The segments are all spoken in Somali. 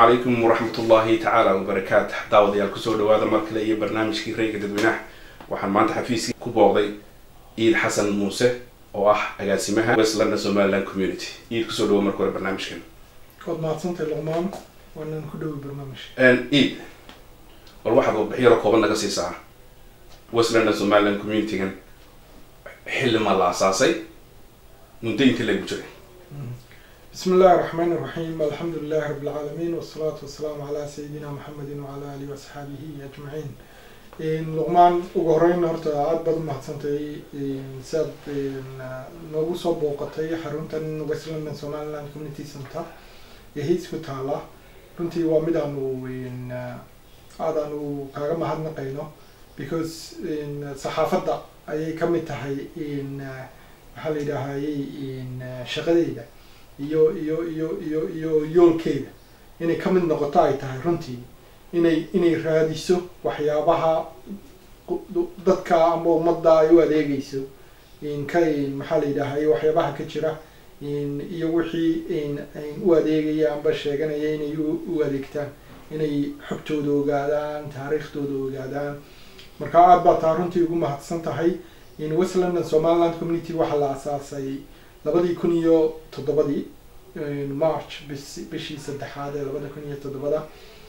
calaykum waraxmat ullaahi tacaala wabarakaatu daawadayaal kusoo dhawaada mar kale iyo barnaamijkii rayga dadweynaha waxaan maanta xafiiskii ku booqday ciid xasan muuse oo ah agaasimaha west london somaliland community ciid kusoo dhawo marka hore barnaamijkan waad mahadsantahay luqmaan waanaan ku dhoway barnaamij ciid bal waxaad warbixiyaro kooban naga siisaa west london somaliland communitygan xilli ma la asaasay muddo inta lagu jiray bismi illahi raxmaan iraxiim alxamdu lilahi rabi lcaalamiin wasalaatu wasalaamu calaa sayidina maxamedin wacala alihi waasxaabihi ajmaciin luqmaan ugu horeyn horta aada baad umahadsantay siaad noogu soo booqatay xaruntan west london somaliland community center ee hiis ku taala runtii waa mid aanu aadaanu kaaga mahadnaqayno because saxaafadda ayay kamid tahay maxaa la yidhaahayey shaqadeyda iyo iyo iyo iyo iyo yoolkeeda inay kamid noqoto ay tahay runtii inay inay raadiso waxyaabaha dadka ama ummadda ay u adeegeyso ka maxaa la yidhahay waxyaabaha ka jira iyo wixii u adeegaya amba sheeganaya inay u adeegtaan inay xogtooda ogaadaan taariikhdooda ogaadaan marka aada baa taa runtii ugu mahadsan tahay west london somaliland community waxaa la asaasay labadii kun iyo toddobadii march bis bishii saddexaad ee labada kun iyo toddobada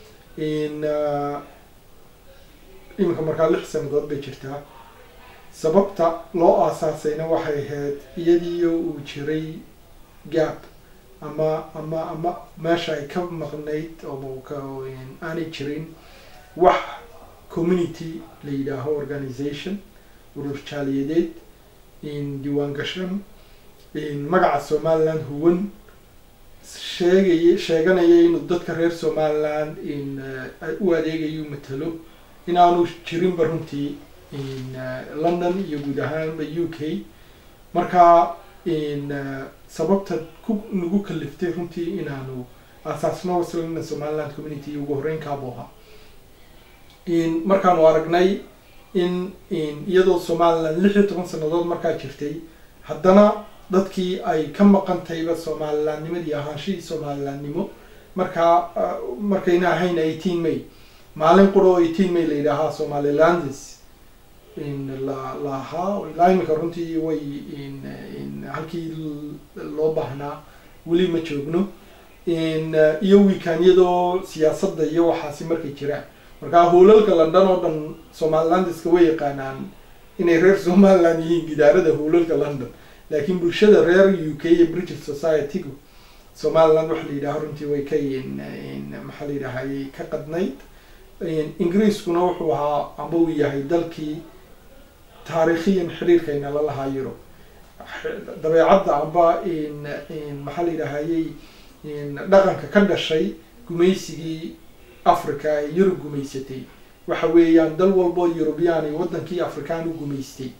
iminka markaa lix sanadood bay jirtaa sababta loo aasaasayna waxay ahayd iyadiiyo uu jiray gap ama ama ama meesha ay ka maqnayd oo aanay jirin wax community la yidhaaho organization urur jaaliyadeed diiwaan gashan magaca somaliland huwan sheegay sheeganaya inuu dadka reer somaliland u adeegayo matalo inaanu jirinba runtii london iyo guud ahaanba u k marka sababta ku nagu kaliftay runtii inaanu asaasno west london somaliland community ugu horeyn kaaboha markaanu aragnay in iyadoo somaliland lix iyo toban sanadood markaa jirtay haddana dadkii ay ka maqantayba somalilandnimadii ahaanshihii somalilandnimo markaa markayna ahayn eighteen may maalin qura oo eighteen may la yidhaahaa somalilandis la lahaa ilaa iminka runtii way halkii loo baahnaa weli ma joogno iyo wiikaanyadoo siyaasadda iyo waxaasi markay jiraan markaa hoolalka london oo dhan somalilandiska way yaqaanaan inay reer somaliland yihiin gidaarada hoolalka london laakiin bulshada reer u k iyo british society-gu somaliland waxa la yidhaha runtii way ka maxaa la yidhahayy ka qadnayd ingiriiskuna wuxuu ahaa amba uu yahay dalkii taariikhiyan xiriirkayna la lahaa yurub dabeecadda amba maxaa la yidhahayey dhaqanka ka dhashay gumaysigii africa ee yurub gumaysatay waxa weeyaan dal walboo eurubiyaan iyo wadankii afrikaan u gumaystay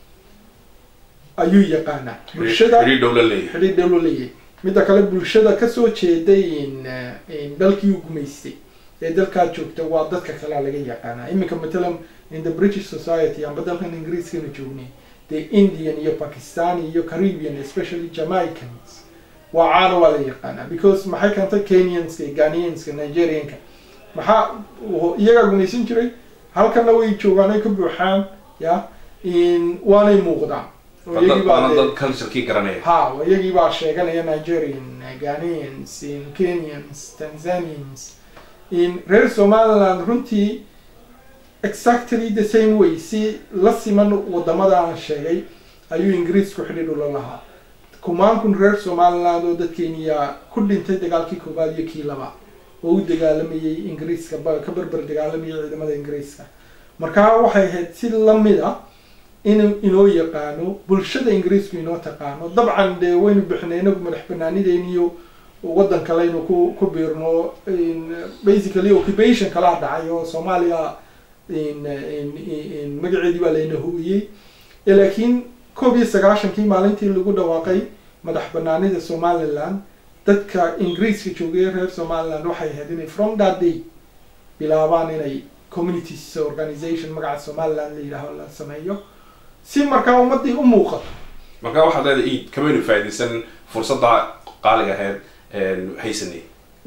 ayuu yaqaanaa bulshada xidhiir dhow la leeyahay xidhiir dhow la leeyahay midda kale bulshada kasoo jeeday dalkii u gumaystay ee dalkaa joogta waa dadka kalea laga yaqaanaa iminka matalan in the british society amba dalkan ingiriiskana joognay the indian iyo pakistani iyo caribbean especially jamaicans waa caana waa la yaqaanaa because maxay keentay kenyanska iyo ghanianska nigerianka maxaa iyagaa gumaysan jiray halkana way joogaan ay ka buuxaan ya waanay muuqdaan waana dad culturekii garanaya ha iyagii baa sheeganaya nigerian ghanaians kenyans tanzanians reer somaliland runtii exactly the same way si la siman wadamada aan sheegay ayuu ingiriisku xidhiidh ula lahaa kumaankun reer somaliland oo dadkeeniya ku dhintay dagaalkii koowaad iyo kii labaad oo u dagaalamayay ingiriiska ka berber dagaalamayay ciidamada ingiriiska markaa waxay ahayd si lamid a in inoo yaqaano bulshada ingiriisku inoo taqaano dabcan dee waynu bixinay inagu madax banaanideyn iyo waddan kaleynu ku ku biirno basically occupation kalaa dhacay oo soomaaliya magaceedii baa layna hooyey laakiin koob iyo sagaashankii maalintii lagu dhawaaqay madax banaanida somaliland dadka ingiriiska joogay reer somaliland waxay ahayd inay from that day bilaabaan inay communities organization magaca somaliland la yidhaaho la sameeyo si markaa ummadii u muuqato marka waxaad leedahay iid kamaynu faa'iidaysan fursadda qaaliga ahayd haysanay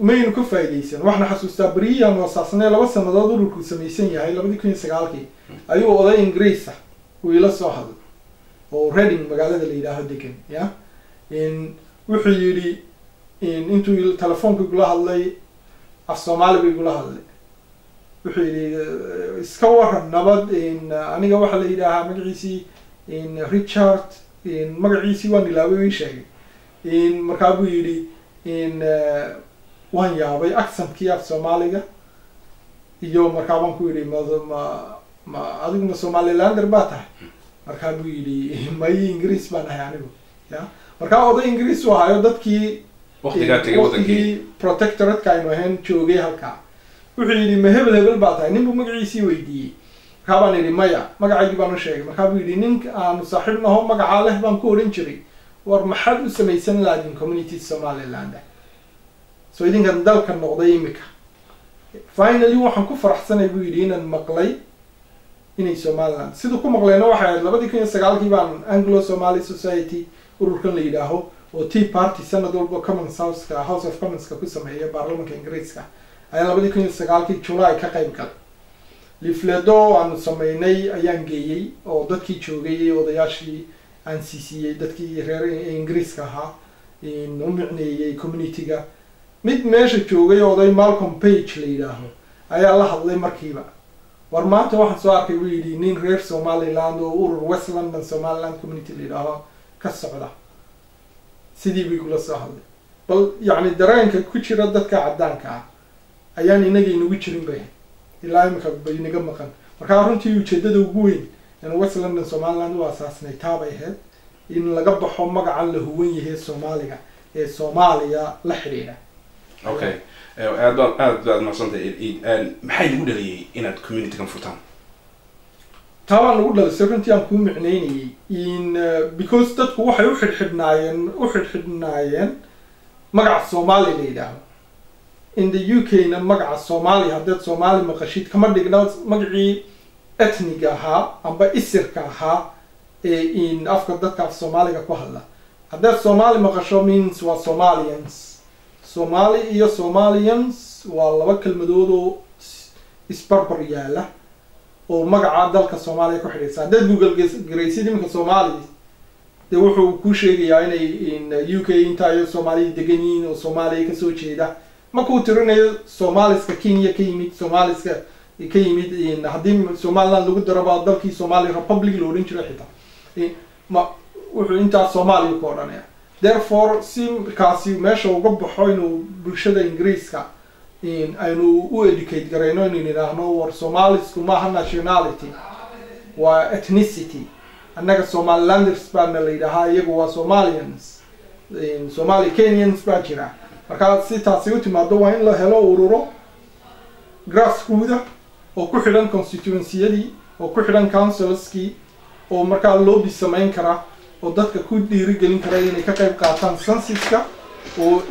maynu ka faa'iidaysan waxna xasuustaa beriyahan waasaasnee laba sanadood ururku samaysan yahay labadii kun iyo sagaalkii ayuu oday ingiriis ah uu ila soo hadlay oo reading magaalada la yidhaaho degan ya wuxuu yidhi intuu telefoonka igula hadlay af soomaali bu igula hadlay wuxuu yidhi iska waran nabad aniga waxaa la yidhaahaa magaciisii richard magaciisii waan ilaabay ii sheegay markaa buu yidhi waan yaabay accentkii af soomaaliga iyo markaa baan ku yidhi ma ma ma adiguna somalilander baa tahay markaa buu yidhi mayi ingiriis baan ahay anigu ya markaa oday ingiriis u ahaayo dadkii waqtigii protectoratka aynu ahayn joogay halkaa wuxuu yidhi ma hebel hebel baa tahay nin buu magaciisii weydiiyey markaa baan yidhi maya magacaygii baan u sheegay markaa buu yidhi nin aanu saaxiib naho magacaa leh baan ku odhan jiray war maxaad u samaysan laadin community somaliland so idinkan dalka noqday imika finally waxaan ku faraxsanay buu yidhi inaan maqlay inay somaliland siduu ku maqleyna waxay ahayd labadii kun iyo sagaalkii baan anglo somali society ururkan la yidhaaho oo tea party sanad walba commons houseka house of commonska ku sameeya baarlamanka ingiriiska ayaa labadii kun iyo sagaalkii july ka qayb galay lifledo aanu sameynay ayaan geeyey oo dadkii joogay odayaashii aan siisiiyey dadkii reer ingiriiska ahaa u micneeyey communityga mid meesha joogay oday malcolm page la yidhaaho ayaa la hadlay markiiba war maanta waxaan soo arkay buu yidhi nin reer somaliland oo urur west london somaliland community la yidhaaho ka socda sidii bay kula soo hadlay bal yacni dareenka ku jira dadka caddaanka ah ayaan inaga inagu jirin bay ilaa imika bay inaga maqan markaa runtii ujeedada ugu weyn in west london somaliland u asaasnay taabay ahayd in laga baxo magacan la huwan yahay soomaaliga ee soomaaliya la xidhiidha okay aad baa aad baad maaqsantahay maxay lagu dhaliyey inaad communitygan furtaan taabaan lagu dhalisay runtii aan kuu micneynayay in because dadku waxay u xidhxidhnaayeen u xidhxidhnaayeen magaca soomaali la yidhaaho in the u k na magaca soomaaliya haddaad soomaali maqashid kama dhigna magacii etniga ahaa amba isirka ahaa ee in afka dadka af soomaaliga ku hadla haddaad soomaali maqasho means waa somalians somali iyo somalians waa laba kelmadood oo isbarbar yaala oo magaca dalka soomaaliya ku xidhaysa haddaad google garaysid iminka soomaaliya dee wuxuu ku sheegayaa inay in u k intaayo soomaaliya degan yihiin oo soomaaliya kasoo jeeda markuu tirinayo somaliska kenya ka yimid somaliska ka yimid haddii somaliland lagu daro baa dalkii somali republic la odhan jiray xitaa ma wuxuu intaas soomaaliya ku odhanaya therefore si kaasi meesha uga baxo inuu bulshada ingiriiska aynu u educate garayno inaynu idhaahno war somalisku maaha nationality waa ethnicity annaga somalilanders baana la yidhaahaa iyagu waa somalians somali kenyans baa jira markaa si taasi u timaado waa in la helo ururo grasskooda oo ku xidhan constituenciyadii oo ku xidhan councilskii oo markaa lobby samayn kara oo dadka ku dhiirigelin kara inay ka qayb qaataan censuska oo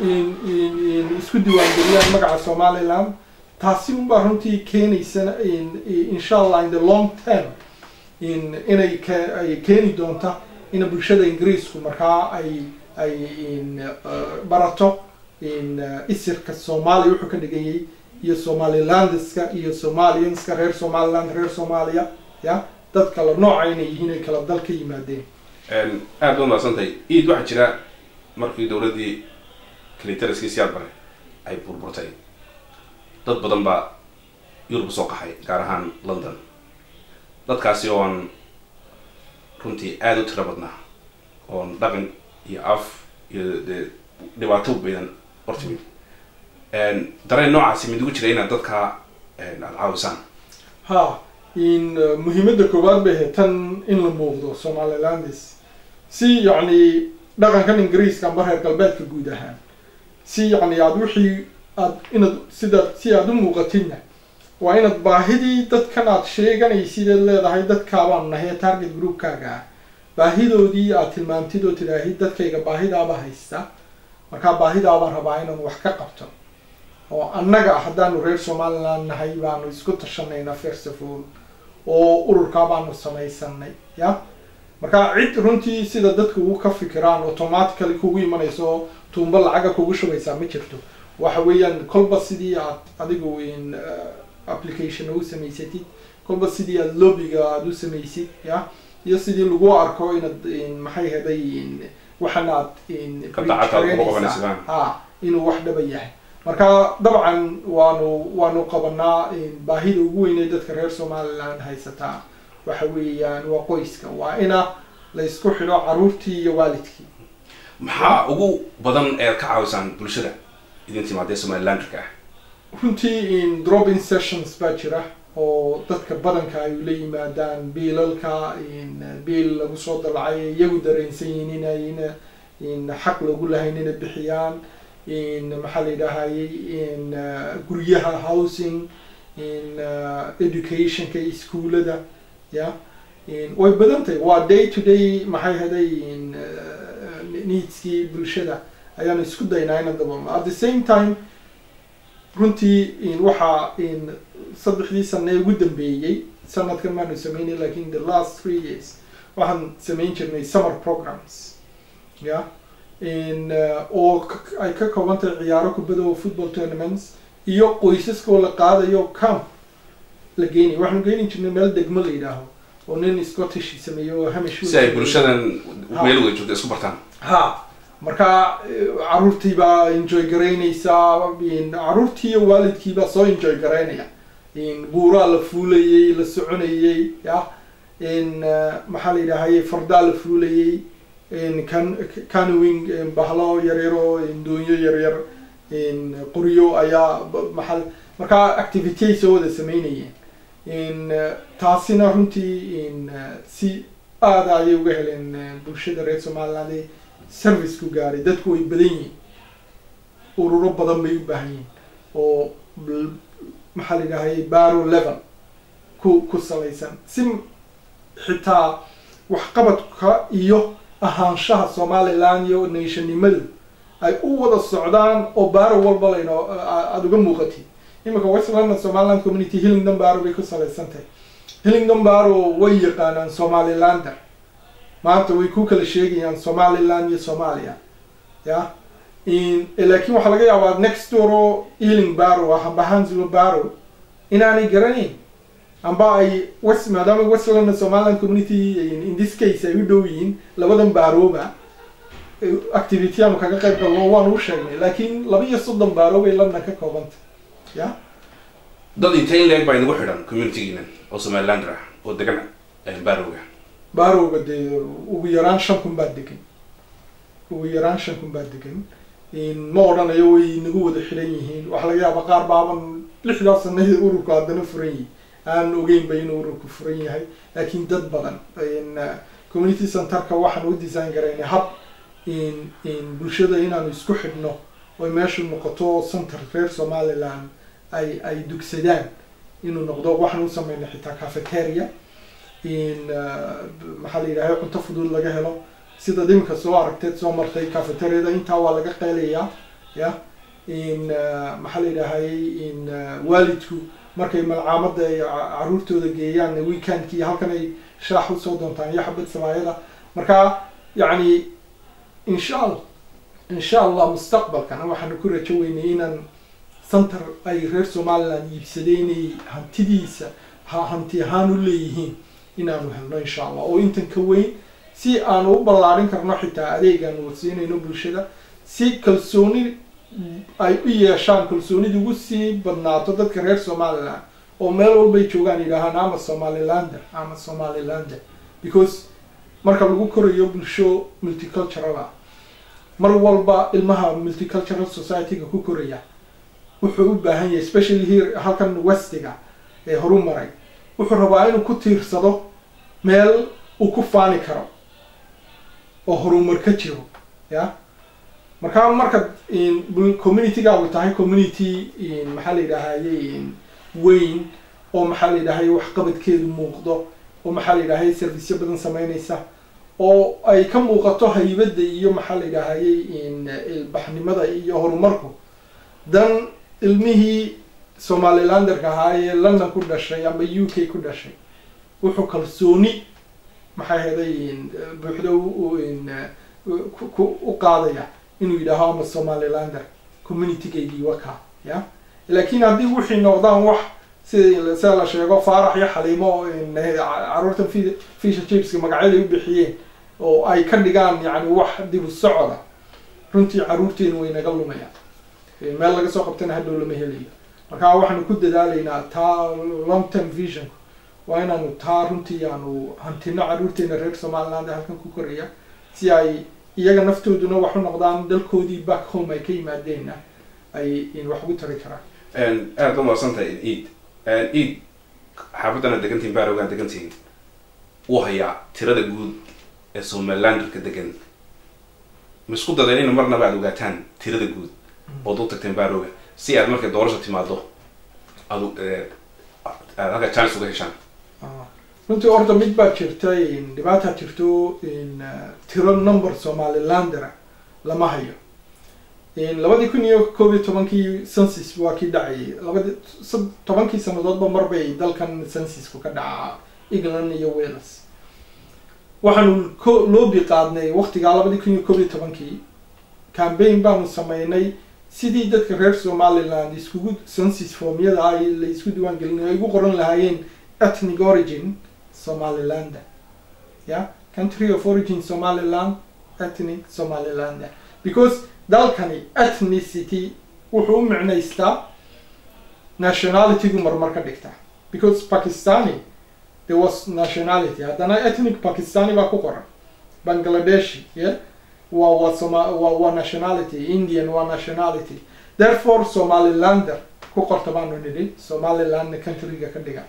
isku diiwaangeliyaan magaca somaliland taasi unbaa runtii keenaysa insha allah in the long term inay ay keeni doonta in bulshada ingiriisku markaa ay ay barato isirka soomaaliya wuxuu ka dhiganyay iyo somalilandeska iyo somalianska reer somaliland reer soomaaliya ya dad kala nooca inay yihiin ay kala dal ka yimaadeen aad baad mahadsantahay iid waxaa jira markii dowladdii cliteriskii siyaad bare ay burburtay dad badan baa yurub soo qaxay gaar ahaan london dadkaasi oon runtii aada u tiro badnaa oon dhaqan iyo af iyo dee dhibaato baydan hortimid dareen noocaasi mid ugu jira inaad dadka aada caawisaan ha in muhiimadda koowaad bay ahayd tan in la muuqdo somalilandis si yacni dhaqankan ingiriiska amba reer galbeedka guud ahaan si yacni aada wixii aad inaad sidaad si aada u muuqatidna waa inaad baahidii dadkan aad sheeganaysideed leedahay dadkaabaan nahay target groupkaaga ah baahidoodii aad tilmaamtid oo tidhaahid dadkayga baahidaaba haysta markaa baahidaabaan rabaa inaan wax ka qabto oo annaga haddaanu reer somaliland nahay baanu isku tashanayna first of all oo ururkaa baanu samaysanay ya markaa cid runtii sida dadka ugu ka fikiraan automatically kugu imanayso oo tuumba lacaga kugu shubaysaa ma jirto waxa weeyaan kolba sidii aad adigu in application u samaysatid kolba sidii aad lobbyga aad u samaysid ya iyo sidii lagu arko inaad maxay heday waxana aad ha inuu wax dhaba yahay marka dabcan waanu waanu qabanaa baahida ugu weynee dadka reer somaliland haysataa waxa weeyaan waa qoyska waa ina la isku xidho caruurtii iyo waalidkii maxaa ugu badan eed ka caawisaan bulshada idin timaadee somalilanderka ah runtii in dropping sessions baa jira oo dadka badanka ay ula yimaadaan biilalka in biil lagu soo dalacay iyagu dareensan yihiin inayna in xaq lagu lahayn inay bixiyaan in maxaa la yidhaahayey in guryaha housing in educationka iskuolada ya way badan tahay waa day to day maxay haday in needskii bulshada ayaanu isku daynaa ina dabalno at the same time runtii in waxaa in saddexdii sane ugu dambeeyey sanadkan maanu sameynay lakin the last three years waxaan samayn jirnay summer programs ya in oo ay ka kooban tahay ciyaaro kubada oo football tournaments iyo qoysaska oo la qaadayo camp la geenay waxaanu geeni jirnay meel degmo la yidhaaho oo nin scottish sameeyo oo hamish si ay bulshadan meel wada joogta isku bartaan ha marka caruurtii baa enjoy garaynaysaa caruurtii iyo waalidkii baa soo enjoy garaynaya buuraa la fuulayey la soconayey ya in maxaa la yidhaahayey fardaa la fuulayey can canowing bahlo yaryaro doonyo yaryar qoryo ayaa maaa marka activity soo wada sameynayeen in taasina runtii in si aada ayay uga heleen bulshada reer somaliland service ku gaaray dadku way badan yihiin ururo badan bay u baahan yihiin oo maxaa la yidhahayay baro level ku ku salaysan si xitaa waxqabadka iyo ahaanshaha somaliland iyo nationnimadu ay u wada socdaan oo baro walba layno aada uga muuqatid imika west london somaliland community hillingdon baro bay ku salaysan tahay hillingdon baro way yaqaanaan somalilander maanta way ku kala sheegayaan somaliland iyo somalia ya laakin waxaa laga yaabaa next door oo ealing baro ah amba hansilo baro inaanay garanayn amba ay west maadaama west london somaliland community in this case ay u dhow yihiin labadan baroba activity aanu kaga qayb galno waanu u sheegnay laakin laba iyo soddon baro bay london ka koobanta ya dad intee in leeg baa inagu xidhan communitygiina oo somalilander ah oo degan barowga barowga dee ugu yaraan shan kun baa degan ugu yaraan shan kun baa degan ma odhanayo way nagu wada xidhan yihiin waxaa laga yaaba qaar baaban lixdaa sanadii ururku haddana furan yihi aan ogeynba inuu ururku furan yahay laakiin dad badan community centerka waxaan u design garaynay hab in in bulshada inaanu isku xidhno oy meeshu noqoto center reer somaliland ay ay dugsadaan inuu noqdo waxaan u sameynay xitaa cafeteria in maxaa la yidhahay cunto fudud laga helo sida dhimka soo aragteed soo martay cafeteriada intaa waa laga qeylayaa ya in maxaa la yidhahayay in waalidku markay malcaamada ay caruurtooda geeyaan weekendkii halkan ay shaax usoo doontaan iyo xabad samaayada marka yacni insha allah insha allah mustaqbalkana waxaanu ku rajo weynay inaan center ay reer somaliland iibsaday inay hantidiisa ha hanti ahaan u leeyihiin inaanu helno insha allah oo intan ka weyn si aanu u ballaarin karno xitaa adeegaanu siinayno bulshada si kalsooni ay u yeeshaan kalsoonida ugu sii badnaato dadka reer somaliland oo meel walbay joogaan yidhaahaan ama somalilander ama somalilander because marka lagu korayo bulsho multicultural ah mar walba ilmaha multicultural society-ga ku koraya wuxuu u baahan yahay especially here halkan westiga ee horu maray wuxuu rabaa inuu ku tiirsado meel uu ku faani karo oo horumar ka jiro ya markaa marka communitygaagu tahay community maxaa la yidhaahayey weyn oo maxaa la yidhahay waxqabadkeedu muuqdo oo maxaa la yidhahay serviceyo badan sameynaysa oo ay ka muuqato haybadda iyo maxaa la yidhaahayey ilbaxnimada iyo horumarku dan ilmihii somalilanderka ahaa ee london ku dhashay ama u k ku dhashay wuxuu kalsooni maxaa heday buuxda u qaadaya inuu yidhaaho ama somalilander communitygaygii waka ya laakiin haddii wixii noqdaan wax sida sida la sheego faarax iyo xaliimo caruurta fisha jibska magacyaday u bixiyeen oo ay ka dhigaan yani wax dib u socoda runtii caruurteenu way naga lumayaan meel laga soo qabtana hadhow lama helayo marka waxaanu ku dadaalaynaa taa long term vision waa inaanu taa runtii aanu hantino caruurteena reer somaliland ee halkan ku koraya si ay iyaga naftooduna wax u noqdaan dalkoodii back home ay ka yimaadeenna ay wax ugu tari karaan aad ba mahadsantahay eid eid xaafadana degantihin baarowgaan degantihin wuu hayaa tirada guud ee somalilanderka degan ma isku dadeen ina marnaba aad ogaataan tirada guud ood u tagteen baarowga si aad markay doorasha timaado aad aad halka chance uga heshaan runtii orda mid baa jirta dhibaataa jirto tiro number somalilandera lama hayo labadii kun iyo koob iyo tobankii census waa kii dhacayay labadi tobankii sanadoodba marbay dalkan censusku ka dhacaa england iyo wales waxaanu ko loobi qaadnay waktigaa labadii kun iyo koob iyo tobankii cambaign baanu sameynay sidii dadka reer somaliland iskugu census formyada ay la isku diiwaan gelin ay ugu qoran lahaayeen ethnic origin somaliland ya country of origin somaliland ethnic somaliland because dalkani ethnicity wuxuu u micnaystaa nationalitygu marmar ka dhigta because pakistani there was nationality haddana ethnic pakistani baa ku qoran bangladeshi yeah waa waa soma waa waa nationality indian waa nationality therefore somalilander ku qorta baanu nidhi somalilandna countryga ka dhiga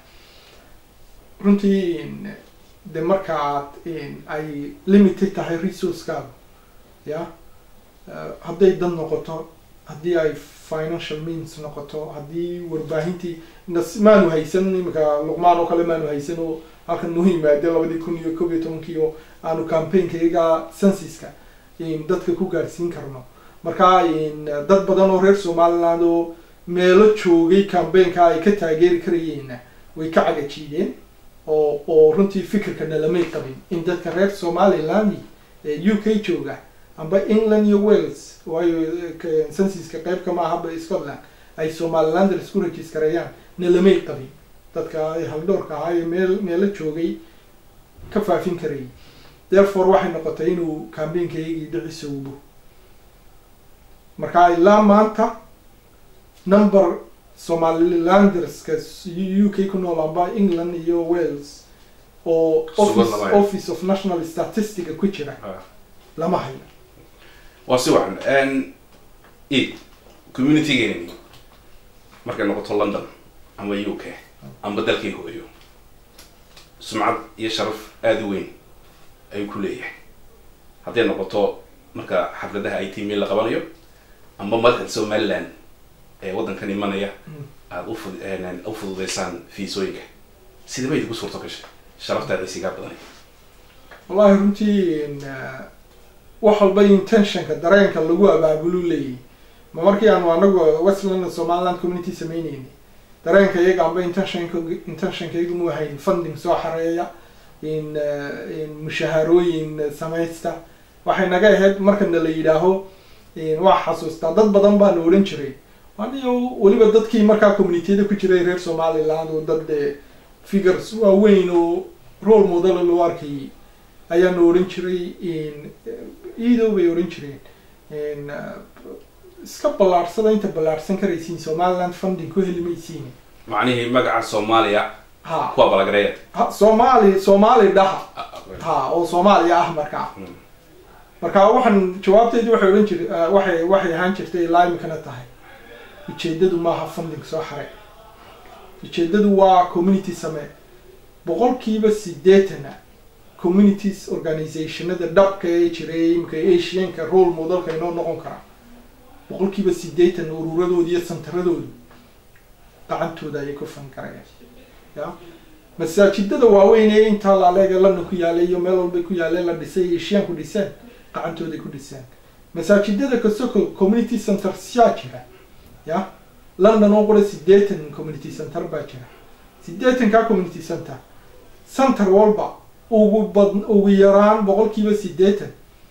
runtii de marka aad ay limited tahay resourcekaagu ya hadday dad noqoto haddii ay financial means noqoto haddii warbaahintii maanu haysan iminka luqmaan oo kale maanu haysan oo halkan noo yimaade labadii kun iyo koob iyo tobankii oo aanu campaignkayaga censuska dadka ku gaadhsiin karno marka dad badan oo reer somaliland oo meelo joogay cambaign-ka ay ka taageeri karayeenna way ka cagajiideen oo oo runtii fikirkana lamay qabin in dadka reer somaliland u k jooga amba england iyo wales waayo censuska qeybka ma ahaba scotland ay somalilander isku registareeyaan na lamay qabin dadka haldhoorka ahaa ee meel meelo joogay ka faafin karayay therefore waxay noqotay inuu cambaignkayagii dhicisowbo marka ilaa maanta number somalilanderska u k ku nool amba england iyo wales oo office office of national statistica ku jira lama hayo waa si wacan e communitygeeni markay noqoto london ama u k amba dalkii hooyo sumcad iyo sharaf aada u weyn ayuu ku leeyahay hadday noqoto marka xafladaha i t mail la qabanayo amba madaxda somaliland ee waddankan imanaya aada ufud u fududeysaan fiisooyinka sida bay idigu suurto gashay sharaftaada isigaa badanay wallahi runtii wax walba intentionka dareenka lagu abaabulu leeyahy ma markii aanu anagu westland somaliland community sameyneyni dareenka iyaga amba intentionka intentionka iyagu mu ahayn funding soo xareeya in mushaharooyin samaysta waxay naga ahayd markana la yidhaaho waa xasuustaa dad badan baa la odhan jiray aniyo weliba dadkii markaa communitiyada ku jiray reer somaliland oo dad figures waaweyn oo role model loo arkayay ayaana odhan jiray iidow bay odhan jireen iska ballaarsada inta ballaarsan karaysiin somaliland funding ku heli maysiin macnihii magaca soomaaliya ha kuwa balagareeya ha soomaali soomaali dhaha ha oo soomaaliya ah markaa marka waxaan jawaabteedi waxay odhan jir waxay waxay ahaan jirtay ilaa imikana tahay ujeedadu maaha funding soo xare ujeedadu waa community samee boqolkiiba sideetana communities organizationada dhabka ee jiray imika asianka role modelka inoo noqon karaa boqolkiiba sideetan ururadooda iyo santaradoodu gacantooda ayay ku fan karayaan ya masaajidada waaweyn ee intaa laaleega london ku yaalay iyo meel walbay ku yaaleen la dhisay asianku dhiseen gacantooday ku dhiseen masaajidada kasoko community center siyaa jira ya london oo qura sideetan community center baa jira sideetanka community center center walba ugu bad ugu yaraan boqolkiiba sideetan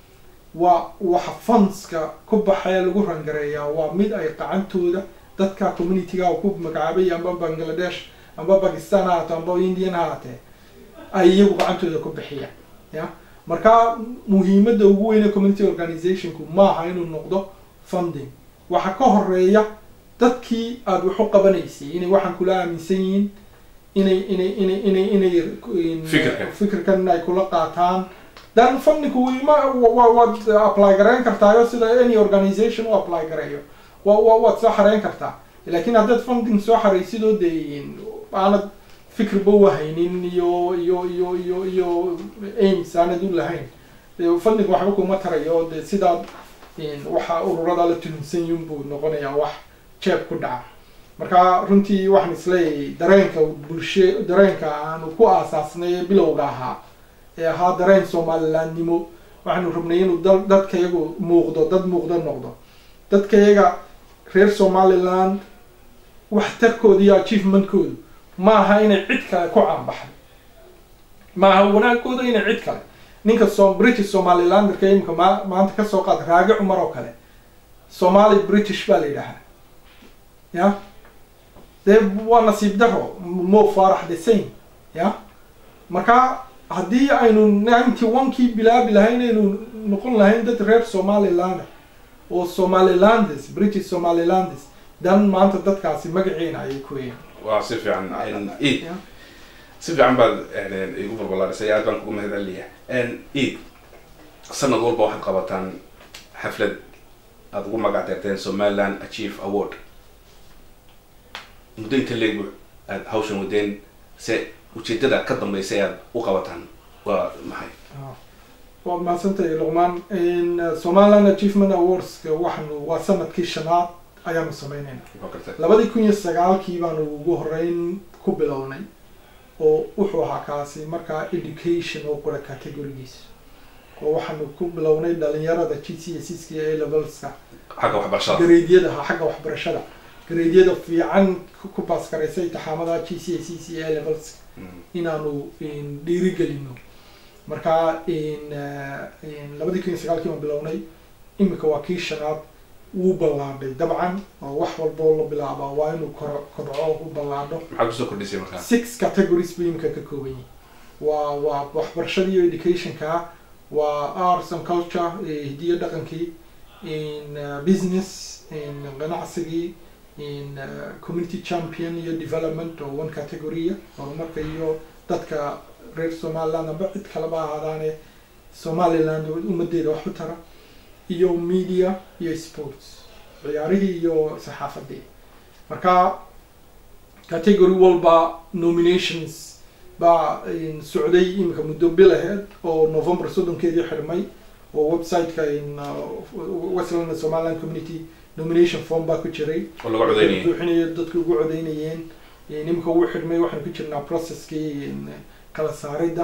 waa waxa fundska ku baxee lagu rangareeyaa waa mid ay qacantooda dadka communityga ku magacaabay amba bangladesh amba bakistan ha haato amba indian ha haatee ay iyagu gacantooda ku bixiyaan ya marka muhiimadda ugu weyne community organizationku maaha inuu noqdo funding waxa ka horeeya dadkii aada wax u qabanaysay inay waxaan kula aaminsan yihiin inay inay inay inay inay Fikirkan. fikirkan ay kula qaataan dan fundingku ima wa- waad apply garayn kartaayo sida any organization u apply gareeyo wa wa waad soo xareyn kartaa laakiin haddaad funding soo xaraysidoo dee aanad fikirba wahaynin iyo iyo iyo iyo iyo aims aanad u lahayn dee funding waxba kuma tarayo dee sidaad waxa ururada la tuhunsan yihin buu noqonayaa wax jeeb ku dhaca marka runtii waxaan isleeyahay dareenka bulshe dareenka aanu ku aasaasnay bilowga ahaa ee ahaa dareen somalilandnimo waxaanu rabnay inuu dal dadkayagu muuqdo dad muuqdo noqdo dadkayaga reer somaliland waxtarkooda iyo achievementkoodu ma aha inay cid kale ku caanbaxday ma aha wanaagooda inay cid kale ninka so british somalilanderka imika ma maanta kasoo qaad raagi cumar oo kale somali british baa la yidhaahaa ya dee waa nasiib daro mo farax the same ya marka haddii aynu ninety one kii bilaabi lahayn aynu noqon lahayn dad reer somalilander oo somalilandes british somalilandes dan maanta dadkaasi magaciina ayay ku yeeyan waa si fiican eid si fiican baad igu balbalaarisay aad baan kugu mahad celinayaa eid sanad walba waxaad qabataan xaflad aada ugu magac deerteen somaliland achieve award muddo inta leegu aada hawshan wadeen se ujeedada ka dambeysa ee aad u qabataan waa maxay waad mahadsantahay luqmaan somaliland achievement awards waxaanu waa sanadkii shanaad ayaanu sameynayna waa gartay labadii kun iyo sagaalkii baanu ugu horeyn ku bilownay oo wuxuu ahaa kaasi markaa education oo qura categorigiisa oo waxaanu ku bilownay dhalinyarada g c s s iyo a levelska xagga waxbarashada gareedyada ha xagga waxbarashada gareedyada fiican ku baaskaraysa intixaamada g c s s iyo a levelska inaanu dhiirigelino marka labadii kun iyo sagaalkii baan bilownay imika waa kii shanaad wuu ballaadhay dabcan oo wax walboo la bilaabaa waa inuu kor kobco u ballaadho maxaa kusoo kordhisay markaa six categories buu imika ka kooban yahay waa waa waxbarashada iyo educationka waa arts and culture hidiyo dhaqankii in business in ganacsigii in community champion iyo development oo one categorya horumarka iyo dadka reer somaliland amba cid kaleba ahaadaane somaliland ummadeeda wax u tara iyo media iyo sports ciyaarihii iyo saxaafadii marka category walba nominations baa socday imika muddo bil aheed oo november soddonkeedii xidhmay oo website-ka westland somaliland community nomination form baa ku jiray oo laga codeynayay buuxinayo dadka ugu codeynayeen imika uu xidhmay waxaanu ku jirnaa processkii kala saaridda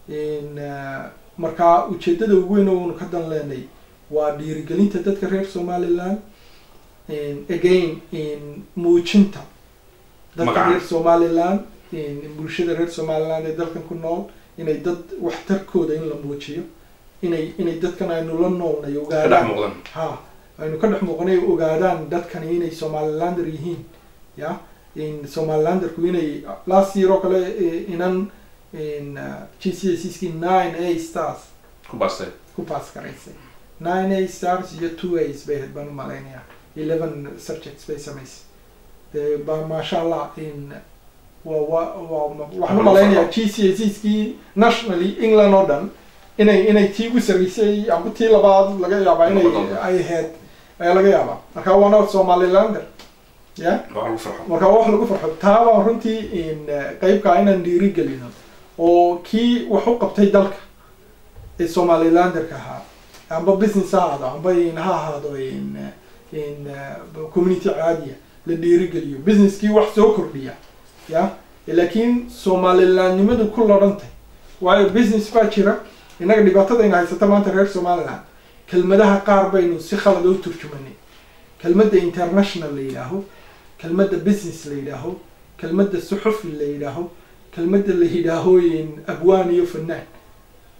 marka ujeedada ugu weyn oonu ka dan leenay waa dhiirigelinta dadka reer somaliland again muujinta dadka Magaca. reer somaliland bulshada reer somaliland ee dalkan ku nool inay dad waxtarkooda in la muujiyo inay inay dadkan aynu la noolnay ka dhex ogaadaan muuqdan ha aynu ka dhex muuqanay ogaadaan dadkani inay somalilander yihiin ya in somalilanderku inay last year oo kale eh, inan in g c s ski nine a stars ku baastay ku pass garaysay nine a stars iyo two a's bay ahayd baan u malaynayaa eleven subjects bay samaysay Eh, ba maasha allah in waa waa waa waxaan u malaynayaa g c s skii nationally england oo dhan inay inay tii ugu sarreysay amba tii labaad laga yaabaa inay Noqon doonto. ay ahayd ayaa laga yaabaa marka waana somalilander ya waa lagu farxo marka wax lagu farxo taa baan runtii in eh, qeybkaa inaan dhiirigelino oo kii wax u qabtay dalka ee somalilanderka ahaa amba business ha ahaado amba in ha ahaado in eh, in eh, community caadiya la dhiirigeliyo businesskii wax soo kordhiya ya laakiin somalilandnimadu ku lodhantay waayo business baa jira innaga dhibaatadayna haysata maanta reer somaliland kelmadaha qaar baynu si khalad u turjumanay kelmadda international la yidhaaho kelmadda business la yidhaaho kelmadda suxufi la yidhaaho kelmadda la yidhaaho in abwaan iyo fanaan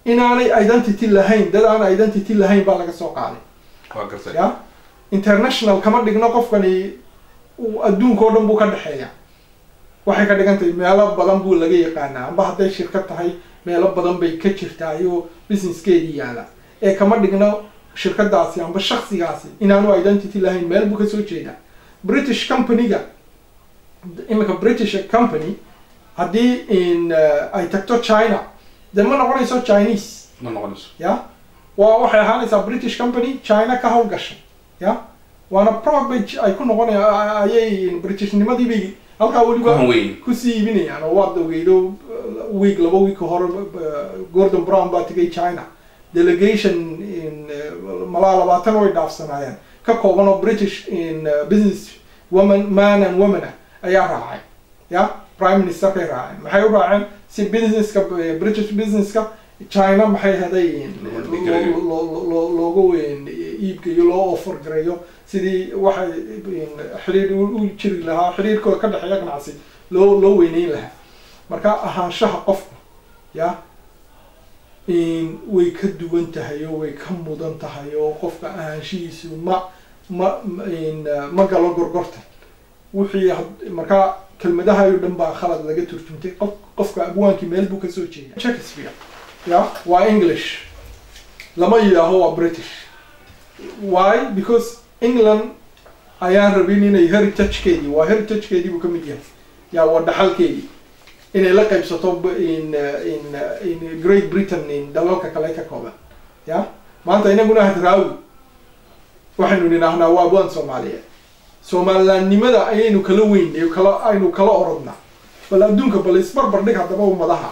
inaanay identity lahayn dad aan identity lahayn baa laga soo qaaday waa gartay ya international kama dhigno qofkani uu adduunka oo dhan buu ka dhexeeya waxay ka dhigan tahay meelo badan buu laga yaqaanaa amba hadday shirkad tahay meelo badan bay ka jirtaa iyo businesskeedii yaala ee kama dhigno shirkadaasi amba shaksigaasi inaanu identity lahayn meel buu kasoo jeedaa british company-ga imika british company haddii in uh, ay tagto china dee ma noqonayso chinese ma noqonayso ya waa waxay ahaanaysaa british company china ka howlgashay ya waana probage ay ku noqonaya ayay britishnimadii bay halkaa weliba kuhan weyn kusii iibinayaan oo waad ogeydo uh, week laba week hore uh, gordon brown baa tegay china delegation in uh, malaa labaatan way dhaafsanaayeen ka kooban oo british in uh, business woman man and woman ah ayaa raacay ya prime ministerkay raaceen maxay u raaceen si businesska eh, british businesska china maxay haday Loo dhigayo. looga weyn iibgeeyo loo offer gareeyo sidii waxay in, xiriir u u jiri lahaa xiriirkooda ka dhexeeya ganacsi loo loo weyneyn lahaa marka ahaanshaha qofku ya in way ka duwan tahay oo way ka mudan tahay oo qofka ahaanshihiisu ma ma ma- in uh, ma galo gorgorta wixii had- marka kelmadaha oo dhan baa khalad laga turjumtay qof qofka abwaankii meel buu kasoo jeeda shakespeare ya waa english lama yidhaaho waa british why because england ayaan rabin inay heritagekeedii waa heritagekeedii buu ka mid yahay ya waa dhaxalkeedii inay la qaybsato b- in uh, in uh, in great britain in dalalka kale ka kooban ya maanta inaguna hadraawi waxaynu nidhaahnaa waa abwaan soomaaliyeed somalilandnimada ayaynu kala weyn kala aynu kala orodnaa bal adduunka bal isbarbar dhig haddaba ummadaha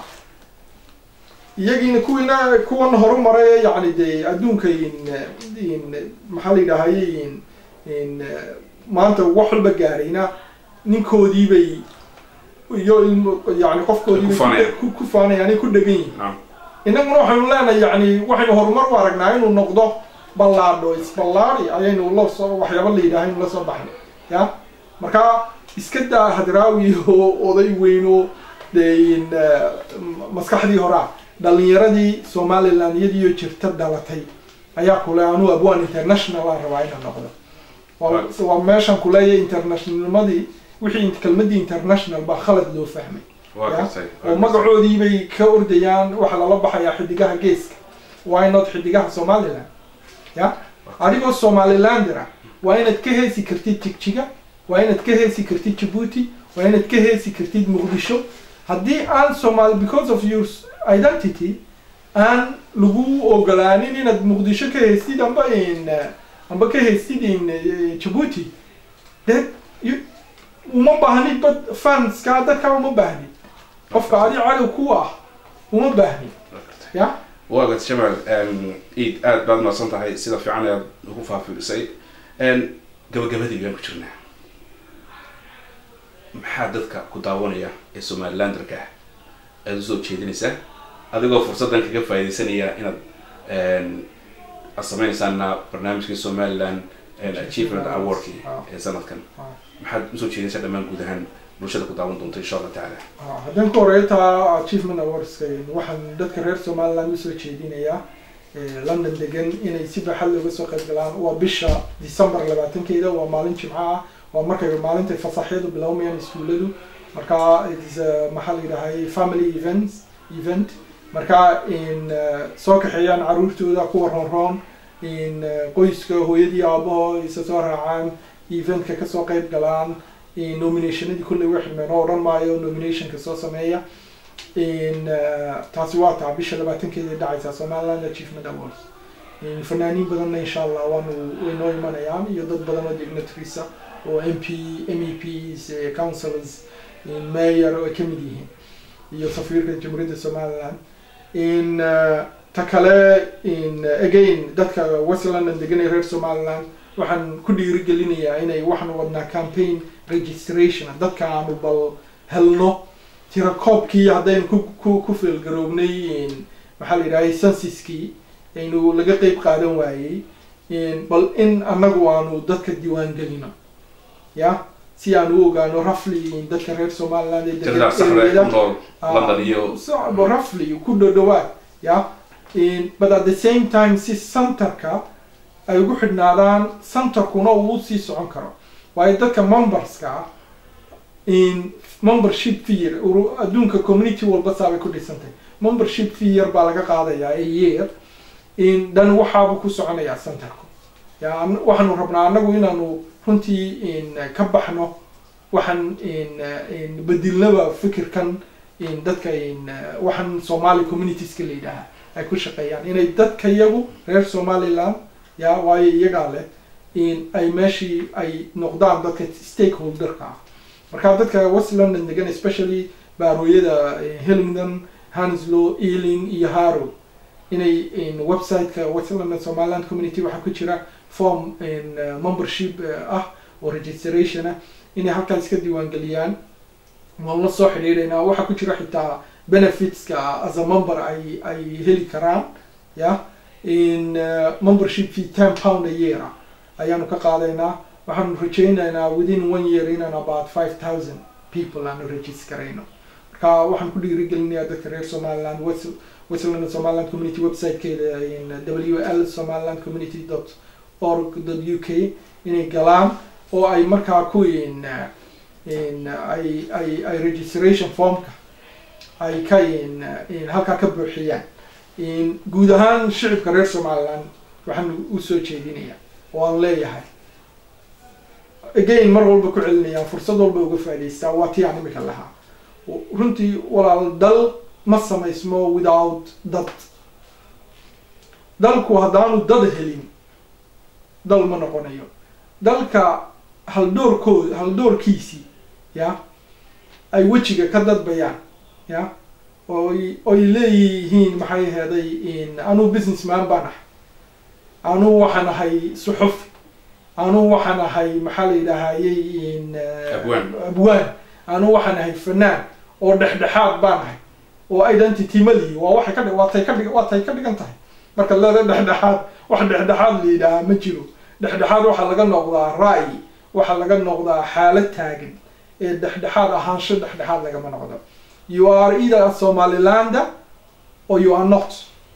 iyagiina kuwiina kuwan horumaray yacni dee adduunka in in maxaa la yidhaahaye in in maanta wax walba gaarayna ninkoodii bay iyo ilmo yani qofkoodii Ku faanayaan. bay ku- ku faanayaan ku dhegan yihiin naam innaguna waxaynu leenahay yani waxaynu horumar u aragnaa inuu noqdo ballaadho isballaadi ayaynu la soo waxyaaba la yidhaha inu la soo baxnay ya marka iska daa hadraawi oo oday weyn oo dee in eh, m- maskaxdii horaa dhalinyaradii somaliland iyadiiyo jirta dhalatay ayaa kule anuu abwaan international aan rabaa inaan noqdo waa waa meeshan kuleeya internationalnimadii wixii kelmadii international baa khalad loo fahmay waa Ya, gartay oo magacoodii bay ka ordayaan waxaa lala baxayaa xidigaha geeska why not xidigaha somaliland ya adigoo somalilander ah waa inaad ka heesi kartid jigjiga waa inaad ka heesi kartid jabuuti waa inaad ka heesi kartid muqdisho haddii aan somal because of your s- identity aan lagu ogolaanin inaad muqdisho ka heestid amba in eh, amba ka heestid in eh, jabuuti de you- uma baahnid bad fanska dadka uma baahnid qofka adi cadow ku ah uma baahnid ya waa gartay jamaal iid aad baad mahadsan tahay sida fiican ayaad ugu faafiisay gabagabadii baan ku jirnaa maxaa dadka ku daawanaya ee somalilanderka ah aada usoo jeedinaysaa adigoo fursaddan kaga faaidaysanaya inaad aad sameynaysaana barnaamijkii somaliland achievement awardki ee sanadkan maxaad usoo jeedinaysaa dhammaan guud ahaan bulshada ku daawan doonta insha allah tacaala Ah, haddaan ku horeeyo taa achievement awardska waxaan dadka reer somaliland usoo jeedinayaa eh, london degan inay si baaxad looga soo qayb galaan waa bisha december labaatankeeda waa maalin jimco ah waa markay maalintay fasaxyadu bilowmayaan iskuuladu marka it's uh, maxaa la yidhahay family events event marka in uh, soo kaxeeyaan caruurtooda kuwa roonroon in uh, qoyska hooyadii aabaho isa soo raacaan eventka kasoo qayb galaan in nominationadii kulley way xidhmeen oo odhan maayo nominationka soo sameeya in uh, taasi waa taa bisha labaatankeeda dhacaysa somaliland achievement awards in fanaaniin badanna insha allah waanu way noo imanayaan iyo dad badan oo dignitaries ah oo m p m e ps eh, councillors in mayor oo ay kamid yihiin iyo safiirka jamhuuriyadda somaliland in uh, ta kale in uh, again dadka west london degan ee reer somaliland waxaan ku dhiirigelinayaa inay waxaanu wadnaa campaign registration dadka aanu bal helno tirakoobkii haddaynu ku ku ku feelgaroobnay in maxaa la yidhahay censuskii aynu laga qeyb qaadan waayey in bal in annagu aanu dadka diiwaan gelino ya si aan u ogaano rafli in dadka reer somaliland ee degan tirada saxda ee area- ku nool london iyo so rafli ku dhodhowaad ya but at the same time si centerka ay ugu xidhnaadaan centerkuna uu usii socon karo waayo dadka memberska ah in membership fee adduunka community walba saabay ku dhisantay membership fee yar baa laga qaadayaa a year in dhan waxaabuu ku soconayaa centerku ya waxaanu rabnaa anagu inaanu runtii in ka baxno waxaan in bedilnaba fikirkan in dadka in waxaan somali communitieska la yidhaaha ay ku shaqeeyaan inay dadka iyagu reer somaliland ya waayo iyagaa leh in ay meeshii ay noqdaan dadka stakeholderka ah marka dadka west london degan especially baarooyada hillingdon hanslow ealing iyo harrow inay in website-ka west london somaliland community waxaa ku jira form in membership ah oo registration ah inay halkaas ka diiwaangeliyaan waan la soo xidhiidhaynaa waxaa ku jira xitaa benefitska as a member ay ay heli karaan ya in membership fee ten pound a year ah ayaanu ka qaadaynaa waxaanu rajaynaynaa within one year inaan about five thousand people aanu registerayno marka waxaan ku dhiirigelinayaa dadka reer somaliland west westland somaliland community website-keeda in w l somaliland community dot org dot u k inay galaan oo ay markaa ku in in ay ay ay registration formka ay ka in in halkaa ka buuxiyaan in guud ahaan shicibka reer somaliland waxaan usoo jeedinayaa oo aan leeyahay again mar walba ku celinayaan fursad walba uga faa'idaystaa waa tii aan imika lahaa runtii walaal dal ma samaysmo without dad dalku haddaanu dad helin dal ma noqonayo dalka haldoorkooda haldoorkiisii ya ay wejiga ka dadbayaan ya oy oy leeyihiin maxay aheeday in anuu businessman baan ahay anuu waxaan ahay suxuf anuu waxaan ahay maxaa la yidhaahayey in Abwaan. abwaan anuu waxaan ahay fanaan oo dhexdhexaad baan ahay oo identity ma lihi waa waxay ka dhig waa tay ka dhig waa tay ka dhigan tahay marka leeda dhexdhexaad wax dhexdhexaad la yidhaahaa ma jiro dhexdhexaad waxaa laga noqdaa ra'yi waxaa laga noqdaa xaalad taagan ee dhexdhexaad ahaansho dhexdhexaad lagama noqdo you are either a somalilander or you are not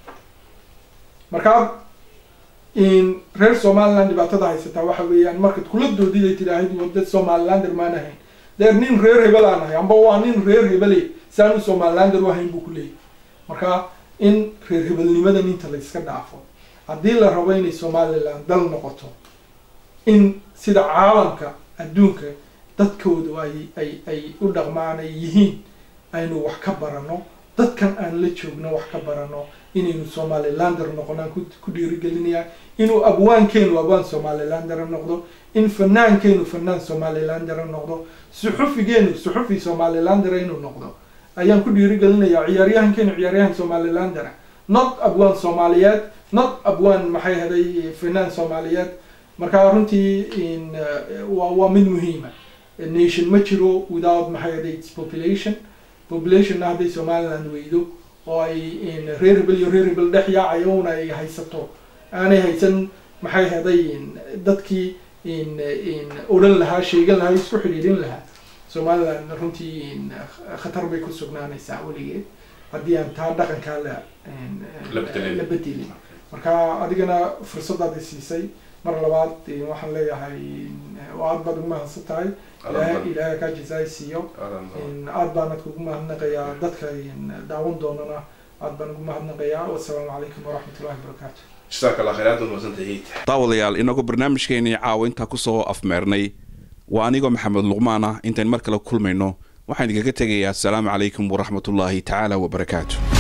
markaa in reer somaliland dhibaatada haysataa waxa weeyaan markaad kula doodid ay tidhaahid waa dad somalilander maan ahayn deer nin reer hebel aan ahay amba waa nin reer hebele si aanu somalilander u ahayn buu ku leeyahy marka in reer hebelnimadan inta la iska dhaafo haddii la rabo inay somaliland dal noqoto in sida caalamka adduunka dadkoodu ay ay ay u dhaqmaan ay yihiin aynu wax ka barano dadkan aan la joogno wax ka barano inaynu somalilander noqonaan ku ku dhiirigelinayaa inuu abwaankeenu abwaan somalilander noqdo in fanaankeennu fanaan somalilander noqdo suxufigeenu suxufi somalilander inuu noqdo ayaan ku dhiirigelinayaa ciyaaryahankeenu ciyaaryahan somalilander not abwaan soomaaliyeed not abwaan maxay haday fanaan soomaaliyeed marka runtii in waa waa mid muhiima nation ma jiro without maxay haday its population populationna hadday somaliland weydo oo ay in reer hebel iyo reer hebel dhex yaacayona ay haysato aanay haysan maxay haday dadkii in in odhan lahaa sheegan lahaa isku xidhiidhin lahaa somaliland runtii in khatar bay ku sugnaanaysaa weligeed haddii aan taa dhaqankaa la La bedelin. la bedelin marka adigana fursadaadi siisay mar labaad waxaan leeyahay waa aad baad ugu mahadsan tahay ilaahay ilaahay kaa jazaay siiyo in aad baanad kugu mahadnaqayaa dadka in daawan doonana aad baan ugu mahadnaqayaa wasalaamu calaykum waraxmatullahi wabarakaatu jazaaka allah khayr aad baad mahadsantahay daawadayaal inagu barnaamijkeenii caawa intaa kusoo afmeernay waa anigoo maxamed luqmaan ah intayn mar kale kulmayno waxaan idinkaga tegayaa asalaamu calaykum waraxmatullaahi tacaala wabarakaatu